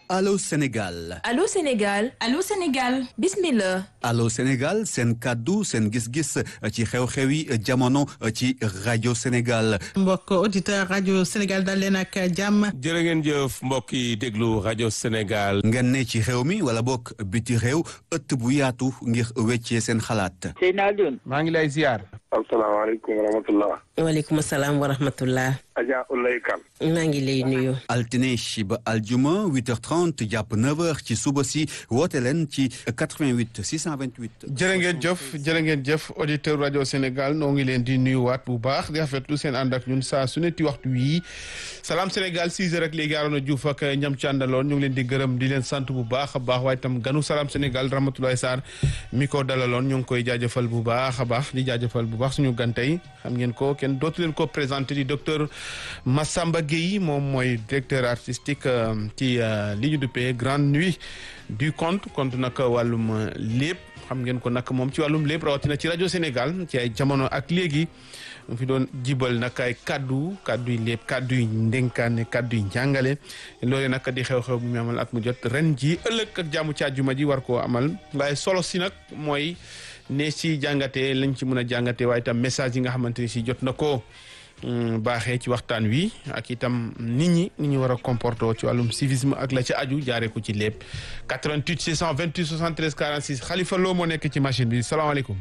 Allô Sénégal Allô Sénégal Allô Sénégal bismillah Allô Sénégal seen kàddu seen gis-gis ci xew-xew yi jamono ci rajo Sénégal mbokk auditeur rajo Sénégal dal leen ak jàmm jërë ngeen jëf mbokk yi déglu rajo Sénégal ngeen ne ci xew mi wala bokk biti réew ëtt bu yaatu ngir weccee seen xalaat Seydina Alioune maa ngi lay ziar asalaamaaleykum wa rahmatullah waaleykum salaam wa rahmatullah Adja Ulay Kan maa ngi lay nuyu altine ba aljuma 8h30 jàpp 9h ci suba si woote leen ci 88 628 jërë ngeen jëf jërë ngeen jëf auditeur rajo Sénégal noo ngi leen di nuyuwaat bu baax di rafetlu seen ànd ak ñun saa su ne ti waxtu wii salaam Sénégal 6 heures ak léegi Arona Diouf ak ñam ci àndaloon ñu ngi leen di gërëm di leen sant bu baax a baax waaye itam ganu salaam Sénégal Ramatoulaye Sarr mi ko dalaloon ñu ngi koy jaajëfal bu baax a baax di jaajëfal bu baax suñu gan tey xam ngeen ko kenn dootu leen ko présenté di docteur Massamba Gueye moom mooy directeur artistique ci li ñu duppee grande nuit du conte conte nag wàllum lépp xam ngeen ko nag moom ci wàllum lépp rawatina ci rajo Sénégal ci ay jamono ak léegi mu fi doon jibal nag ay kaddu kaddu yi lépp kaddu yi ndénkaane kaddu yi njàngale loole nag di xew-xew bu mu amal at mu jot ren ji ëllëg ak jaamu ci àjjuma ji war koo amal waaye solo si nag mooy ne si jàngatee lañ ci mën a jàngatee waaye itam message yi nga xamante ni si jot na ko baaxee ci waxtaan wi ak itam nit ñi ni ñu war a comporter ci wàllum civisme ak la ci aju jaaree ko ci lépp 88 628 73 46 Khalifa Lo moo nekk ci machine bi salaamaaleykum.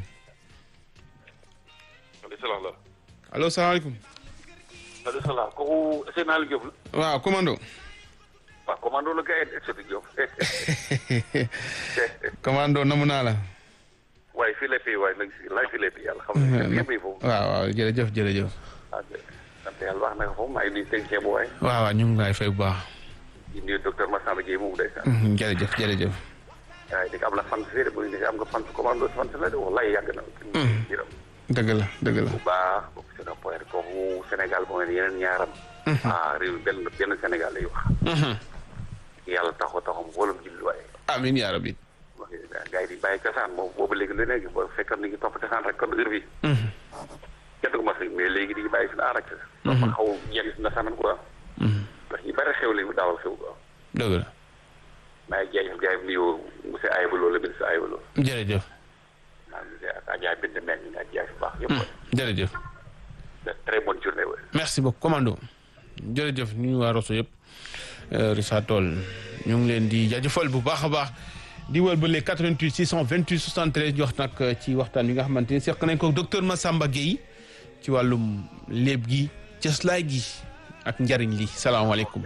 allo salaamaaleykum. allo salaam kooku Seydina Aliou Diop la. waaw commando. waaw commando la gars yi Seydou Diop. commando namu naa la. waaye fii la fii waaye nag laay fii la fii yàlla xam nga yëpp yi foofu. waaw waaw jërëjëf jërëjëf. ah sant yàlla wax na ko foofu maa ngi nuyu technicien bu waay. waaw waaw ñu ngi lay fay bu baax. di nuyu docteur Massamba Gueye moomu day sant. jërëjëf jërëjëf. waaye di nga am la fan si bu ñu am nga fan commando fan la de wallaay yàgg na. jërëm. dëgg la dëgg la. bu baax boobu c'est un point kooku Sénégal boo ngeen yeneen ñaaram. ah réew benn benn Sénégal lay wax. yàlla taxaw taxaw wóolum julli waaye. amiin yaa rabbi. gaa yi di bàyyi cosaan moom boobu léegi lu nekk boo fekkoon ni ngi topp cosaan rek kon heure bi kenn du ko mas mais léegi di bàyyi suñu aar ak donc ma xaw yenn si nasaraan quoi ndax ñu bëri xew léegi daawal xew quoi dëgg la maa ngi jaajëf gars yi nuyu monsieur Ayba Lo la ministre Ayba Lo jërëjëf waaw ak Adja Binde Meng ñu ak jaay bu baax yëpp jërëjëf très bonne journée wa merci beaucoup commando jërëjëf ñu ñu waa Rosso yëpp Richard Toll ñu ngi leen di jaajëfal bu baax a baax di wër ba les 88 628 73 jox nag ci waxtaan wi nga xamante ni seq nañ ko docteur Massamba Gueye ci wàllum léeb gi cëslaay gi ak njariñ li salaamaaleykum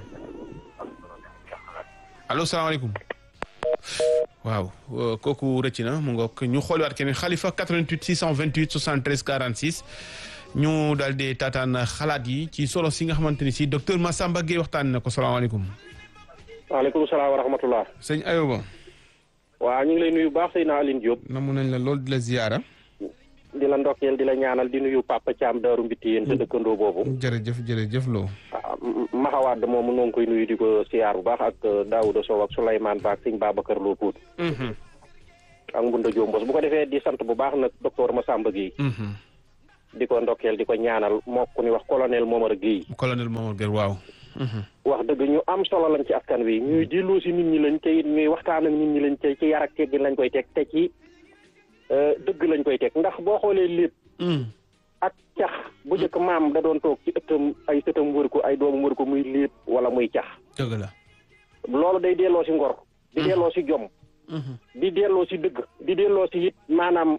allo salaamaaleykum waaw kooku rëcc na mu ngoog ñu xooliwaat keneen Khalifa 88 628 73 46 ñu daal di taataan xalaat yi ci solo si nga xamante ni si docteur Massamba Gueye waxtaan na ko salaamaaleykum. waaleykum salaam wa rahmatullah. sëñ Ayoba. waaw ñu ngi lay nuyu baax Seydina Aline Diop. namu nañ la lool di la ziyaara. di la ndokkeel di la ñaanal di nuyu Papa Thiam Daaru Mbitti yéen sa dëkkandoo boobu. jërëjëf jërëjëf loo. ah Maxawaad moomu noo ngi koy nuyu di ko siyaar bu baax ak Daouda Sow ak Souleymane Ba ak sëñ Babacar Lo Pout. ak Mbunda Diop Mbos bu ko defee di sant bu baax nag docteur Massamba Gueye. di ko ndokkeel di ko ñaanal moo ku ni wax colonel Momar Gueye. colonel Momar Gueye waaw. wax dëgg ñu am solo lañ ci askan wi ñuy delloo si nit ñi lañ te it ñuy waxtaan ak nit ñi lañ te ci yar ak teggin lañ koy teg te ci dëgg lañ koy teg ndax boo xoolee lépp. ak cax bu njëkk maam da doon toog ci ëttam ay sëtam wër ko ay doomam wër ko muy lépp wala muy cax. dëgg la. loolu day delloo si ngor. di delloo si jom. di delloo si dëgg. di delloo si it maanaam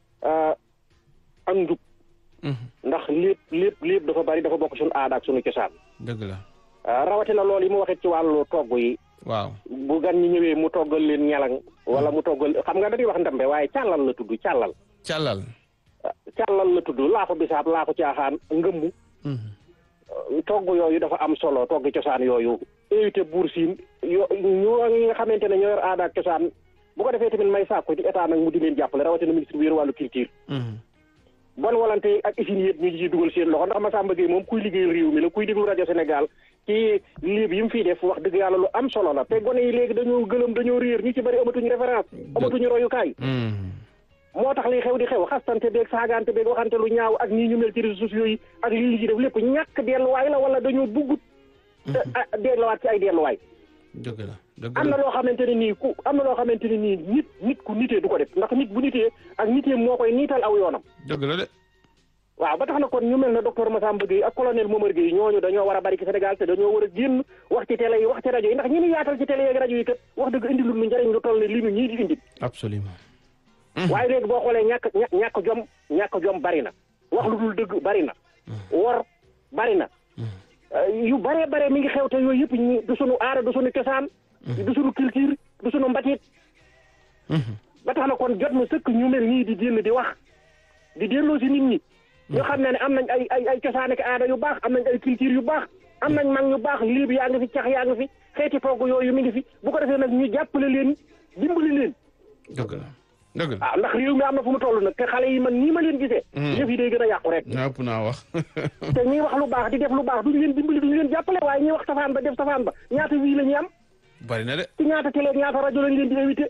ak njub. ndax lépp lépp lépp dafa bari dafa bokk suñu aada ak suñu cosaan. dëgg la. rawatina loolu yi mu waxee ci wàllu togg yi. waaw bu gan ñi ñëwee mu toggal leen ñalang wala mu toggal xam nga dañuy wax ndambe waaye càllal la tudd càllal. càllal. càllal la tudd laaxu bisaab laaxu caaxaan ngëmmu. togg yooyu dafa am solo togg cosaan yooyu. éviter buur siin yo ñoo nga xamante ne ñoo yor aada ak cosaan bu ko defee tamit may sàkku ci état nag mu di leen jàppale rawatina ministre bi yor wàllu culture. bon volonté ak usines yëpp ñu ngi ciy dugal seen loxo ndax Massamba Gueye moom kuy liggéeyal réew mi la kuy déglu rajo Sénégal ci léeb yi mu fiy def wax dëgg yàlla lu am solo la te gone yi léegi dañoo gëlëm dañoo réer ñu ci bëri amatuñu référence amatuñu royukaay moo tax li xew di xew xastante beeg saagante beeg waxante lu ñaaw ak nii ñu mel ci réseaux sociaux yi ak lii ñu ci def lépp ñàkk delluwaay la wala dañoo buggut delluwaat ci ay delluwaay dëgg la dëgg am na la loo xamante ne nii ku am na loo xamante ne nii nit nit ku nitee du ko def ndax nit bu nitee ak nitee moo koy niital aw yoonam dëgg la de waaw ba tax na kon ñu mel ne docteur Massamba Gueye ak colonel Momar Gueye ñooñu dañoo war a bari ci Sénégal te dañoo war a génn wax ci télé yi wax ci rajo yi ndax ñi ñu yaatal ci télé yi ak rajo yi kat wax dëgg indi lu ñu njëriñ lu toll ne li ñu ñii di indi absolument waaye léegi boo xoolee ñàkk ña- ñàkk jom ñàkk jom bari na wax lu dul dëgg bari na wor bari na Euh, yu bare bare mi ngi xew te yooyu yëpp ñi du sunu aada du sunu cosaan du sunu culture du sunu mbatit ba tax na kon jot na sëkk ñu mel nii di génn di wax di delloo si nit ñi ñu xam ne ne am nañ ay ay ay cosaan ak aada yu baax am nañ ay culture yu baax am nañ mag ñu baax liib yaa ngi fi cax yaa ngi fi xeeti togg yooyu mi ngi fi bu ko defee nag ñu jàppale leen dimbali leen dëgg la dëgg la ah ndax réew mi am na fu mu toll nag te xale yi man nii ma leen gisee yëf yi day gën a yàqu rek ëpp naa wax te ñiy wax lu baax di def lu baax duñu leen dimbali duñu leen jàppale waaye ñiy wax safaan ba def safaan ba ñaata wii la ñuy am bari na de ci ñaata télé ak ñaata rajo lañ leen di invité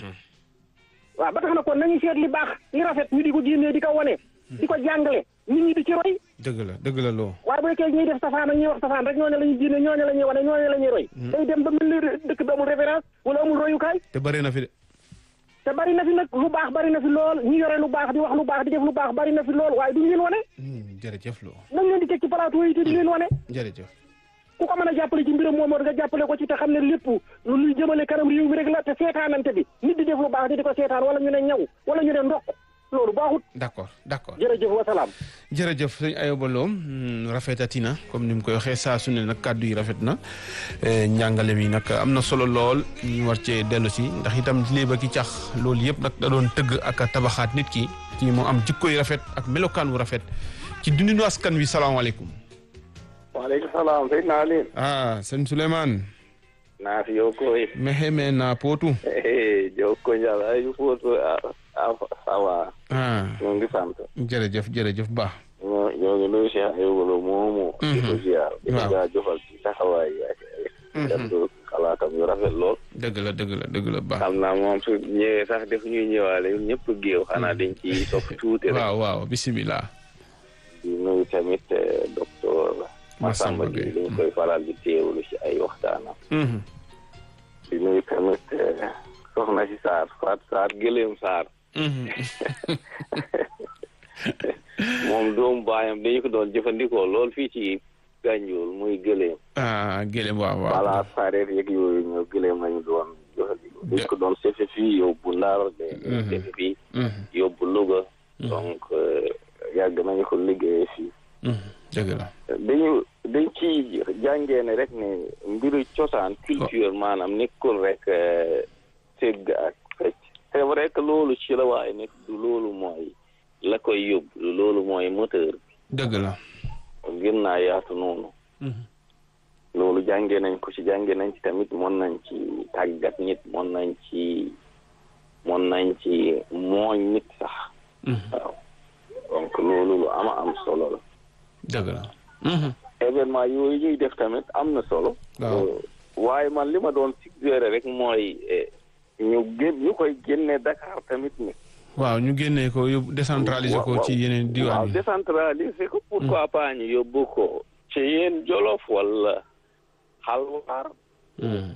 waaw ba tax na kon nañu seet li baax li rafet ñu di ko génnee di ko wane di ko jàngale nit ñi di ci roy dëgg la dëgg la loo waaye bu fekkee ñuy def safaan ak ñuy wax safaan rek ñooñu la ñuy génne ñooñu la ñuy wane ñooñu la ñuy roy day dem ba mel ni dëkk bi amul référence wala amul royukaay te bari na fi de te bari na fi nag lu baax bari na fi lool ñi yore lu baax di wax lu baax di def lu baax bari na fi lool waaye duñu leen wane Hmm, jërëjëf loo nañ leen di teg ci plateau yi te di leen wane jërëjëf ku ko mën a jàppale ci mbiram moomoon nga jàppale ko ci te xam ne lépp lu luy jëmale kanam réew mi rek la te seetaanante bi nit di def lu baax di di ko seetaan wala ñu ne ñaw wala ñu ne ndokk loolu baaxut d'accord d'accord jërëjëf wasalaam jërëjëf sëñ Ayoba Lo hmm, rafetati na comme ni mu koy waxee saa su ne nag kàddu yi rafet na eh, njàngale mi nag am na solo lool ñu war cee dellu si ndax itam léeba ki cax loolu yëpp nag da doon tëgg ak a tabaxaat nit ki ci mu am jikko yu rafet ak melokaan wu rafet ci dundinu askan wi salaamaaleykum. waaleykum salaam sëñ naa leen ah sëñ Souleymane. naa fi yow koy mexe me na pootu. jokko njal ay footo a sawa ah ñoo ngi sant jërëjëf jërëjëf Ba. ñoo ñoo ngi nuyu Cheikh Ayoba Lo moomu di ko ziar di ko Waaw. jaajëfal ci taxawaay yi ak def xalaatam yu rafet lool dëgg la dëgg la dëgg la Ba. xam naa moom su ñëwee sax def ñuy ñëwaale ñun ñëpp géew xanaa dañ ci topp tuuti rek waaw waaw bisimilah. di nuyu tamit eh, docteur Massamba Massamba Gueye. Gueye dañ koy faral di teewlu ci ay waxtaanam Mhm. di nuyu tamit eh, soxna si Sarr Faat Sarr Gëléem Sarr Mhm. moom doomu baayam dañu ko doon jëfandikoo lool fii ci Gànjool muy gëléem ah gëlëm waaw waaw. wala sareet yeeg yooyu ñoo gëléem lañu doon jëfandikoo dañ ko doon sefe fii yóbbu Ndar de sefe fii Mhm. yóbbu Louga donc eh, yàgg nañu ko liggéeyee fii Mhm. dëgg la. dañu dañ ci jàngee ne rek ne mbiru cosaan culture maanaam nekkul rek eh, tëgg ak fecc c'est vrai que loolu ci la waaye nekk du loolu mooy la koy yóbbu du loolu mooy moteur dëgg la. gën naa yaatu noonu Mhm. loolu jàngee nañ ko ci jàngee nañ ci tamit mën nañ ci tàggat nit mën nañ ci mën nañ ci mooñ nit sax Mhm. waaw donc loolu lu ama am solo la dëgg la. Mhm. événement yooyu ñuy def tamit am na solo waaw. Euh, waaye man li ma doon suggéré rek mooy eh, ñu gén ñu koy génne Dakar tamit ni waaw ñu génnee ko yóbbu décentraliser ko Waaw, ci yeneen waaw diwaan yi. décentraliser ko pourquoi pas ñu yóbbu ko ci yéen Jolof wala Halwaar Mhm.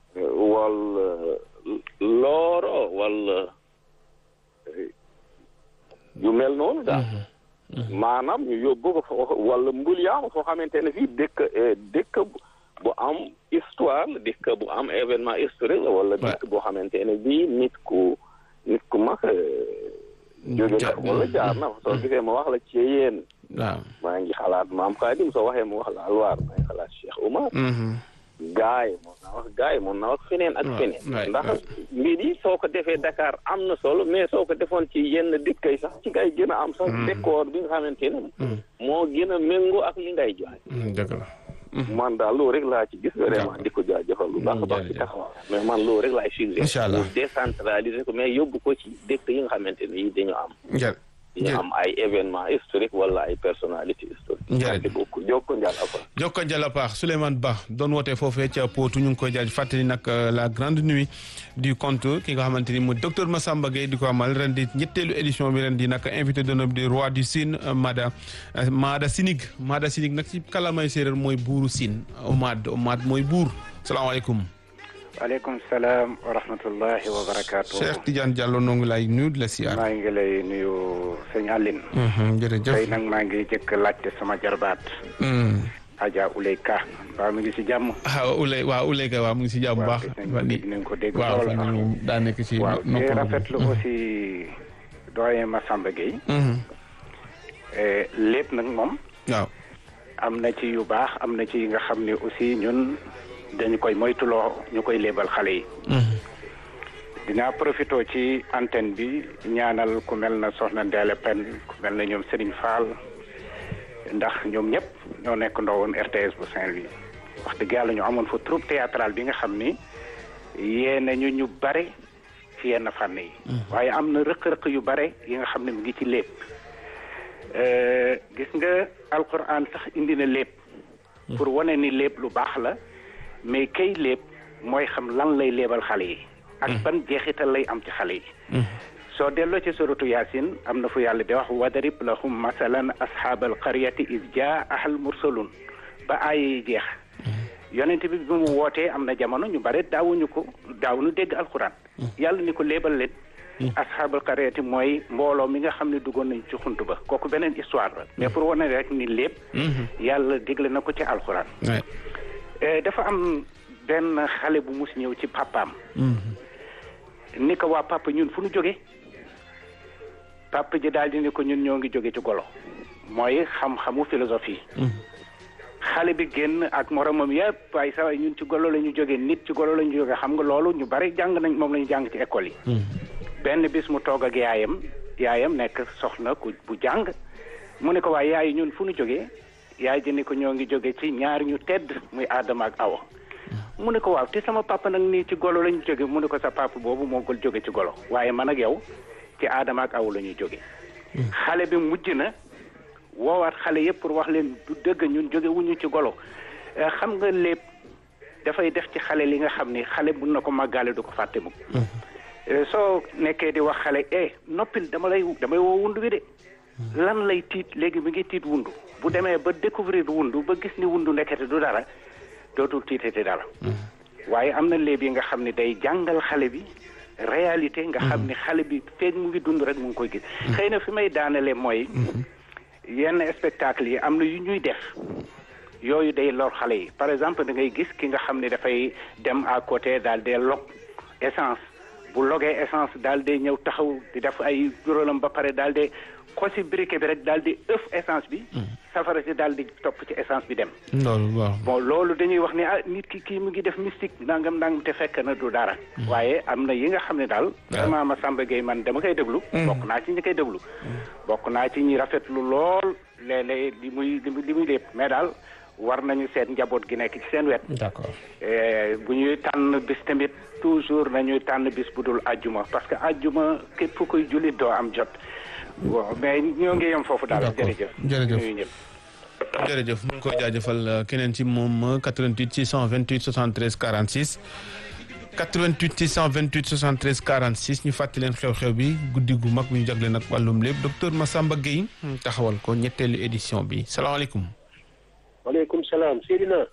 wala Looro wala eh, yu mel noonu daal maanaam ñu yóbbu ko foo wala Mbulyaama foo xamante ne fii dëkk eh, dëkk bu- bu am histoire la dëkk bu am événement historique la wala dëkk boo xamante ne bii nit ku nit ku mag eh, jóge Ja- na wala jaar na fa soo gisee ma wax la ci yéen waaw. maa ngi xalaat maam Xaadim soo waxee ma wax la alwaar maa ngi xalaat Cheikh Oumar Mhm. gaay mun naa wax gaay mun naa wax feneen ak Ouais, feneen ouais, ndax ouais. mbir yi soo ko defee Dakar am na solo mais soo ko defoon ci yenn dëkk yi sax ci ngay gën a am sax décor bi nga xamante ne moo gën a méngoo ak li ngay joxe Mhm, dëgg la. man daal loolu rek laa ci gis vraiment D'accord. di ko jaajëfal lu baax a baax ci jërëjëf. taxawaay mais man loolu rek laay suggéré Incha allah. pour décentraliser ko mais yóbbu ko ci dëkk yi nga xamante ne yi dañu am Jërë- dañu jërë- am ay événement historique wala ay personnalité historique Jërëjëf. merci beaucoup jokko njal apa jokko njala paax Souleymane Ba doon woote foofee ca Potou ñu ngi koy jaaj fàttali nag euh, la grande nuit du conte ki nga xamante ni mu docteur Massamba Gueye di ko amal ren di ñetteelu édition bi ren di nag invité d'honneur du roi du Sine euh, Mada euh, Mada Sinig Mada Sinig nag ci kalamay séeréer mooy buuru Sine Omad Omad mooy buur salaamaaleykum waaleykum salaam wa rahmatullahi wa barakaatu. Cheikh Tidiane Diallo noo ngi lay nuyu di la siyaar. maa ngi lay nuyu sëñ Aline. jërëjëf tey nag maa ngi jëkk laajte sama jarbaat. Adja Ulay Ka mbaa mi ngi si jàmm. ah Ulay waaw Ulay Ka waaw mu ngi si jàmm bu baax. nañ ko dégg waaw lool. fan yii moom daa nekk si. waaw te noppalu. rafetlu aussi doyen Massamba Gueye. lépp nag moom. waaw. am na ci yu baax am na ci yi nga xam ne aussi ñun dañu koy moytuloo ñu koy léebal xale yi. dinaa profité ci antenne bi ñaanal ku mel na Soxna Ndéle Pen ku mel na ñoom Serigne Fall ndax ñoom ñëpp ñoo nekk ndawoon RTS bu Saint-Louis wax dëgg yàlla ñu amoon fa troupe théâtrale bi nga xam ni yee nañu ñu bare ci yenn fànn yi. waaye am na rëq-rëq yu bare yi nga xam ne mu ngi ci lépp. gis nga alquran sax indi na lépp. pour wane ni lépp lu baax la mais kay lépp mooy xam lan lay léebal xale yi. ak ban jeexital lay am ci xale yi. soo delloo ci suratu yaasin am na fu yàlla di wax wadarib lahum masalan ashaabal qaryati is jaa ahal mursalun ba aaya yi jeex. yonent bi bi mu wootee am na jamono ñu bare daawuñu ko daawuñu dégg alquran. yàlla ni ko léebal leen. asxaabal qaryati mooy mbooloo mi nga xam ne duggoon nañ ci xunt ba kooku beneen histoire la mais pour wane rek ni lépp yàlla digle na ko ci alxuraan dafa am benn xale bu mus ñëw ci papaam ni ko waa papa ñun fu nu jóge papa ji daal di ni ko ñun ñoo ngi jóge ci golo mooy xam-xamu philosophie xale bi génn ak moromam yëpp waaye sa waay ñun ci golo la ñu jóge nit ci golo la ñu jóge xam nga loolu ñu bari jàng nañ moom la ñu jàng ci école yi benn bis mu toog ak yaayam yaayam nekk soxna ku bu jàng mu ne ko waaye yaay ñun fu nu jógee yaay ji ni ko ñoo ngi jóge ci ñaar ñu tedd muy Adama ak Awa mu ne ko waaw te sama papa nag nii ci golo la ñu jóge mu ne ko sa papa boobu moo gol jóge ci golo waaye man ak yow ci Adama ak Awa la ñuy jóge xale bi mujj na woowaat xale yëpp pour wax leen du dëgg ñun jóge wuñu ci golo xam nga lépp dafay def ci xale li nga xam ni xale mun na ko màggaale du ko fàtte mukk soo nekkee di wax xale eh noppil dama lay damay woo wundu bi de lan lay tiit léegi mi ngi tiit wundu bu demee ba découvrir wundu ba gis ni wundu nekkete du dara dootul tiitati dara waaye am na léeb yi nga xam ne day jàngal xale bi réalité nga xam ni xale bi feeg mu ngi dund rek mu ngi koy gis xëy na fi may daanale mooy yenn spectacle yi am na yu ñuy def yooyu day lor xale yi par exemple da ngay gis ki nga xam ne dafay dem à côté daal dee log essence bu logee essence daal di ñëw taxaw di def ay juróolam ba pare daal di xosi briquet bi rek daal di ëf essence bi. safara si daal di topp ci essence bi dem. loolu waaw. bon loolu dañuy wax ni ah nit ki kii mu ngi def mystique nangam nangam te fekk na du dara. waaye am na yi nga xam ne daal. vraiment Massamba Gueye man dama koy déglu. bokk naa ci ñi koy déglu. bokk naa ci ñi rafetlu lool léeg-léeg li muy li muy lépp mais daal. war nañu seet njaboot gi nekk ci seen wet. d'accord bu ñuy tànn bis tamit toujours nañuy tànn bis bu dul ajjuma parce que ajjuma képp fu koy jullit doo am jot. bon mais ñoo ngi yem foofu daal. jërëjëf jërëjëf ñuy ñëpp. jërëjëf mu ngi koy jaajëfal keneen ci moom 88 628 73 46 88 628 73 46 ñu fàttali leen xew-xew bi guddi gu mag bu ñu jagle nag wàllum lépp docteur Massamba Gueye taxawal ko ñetteelu édition bi salaamaaleykum. waaleykum salaam Seydina.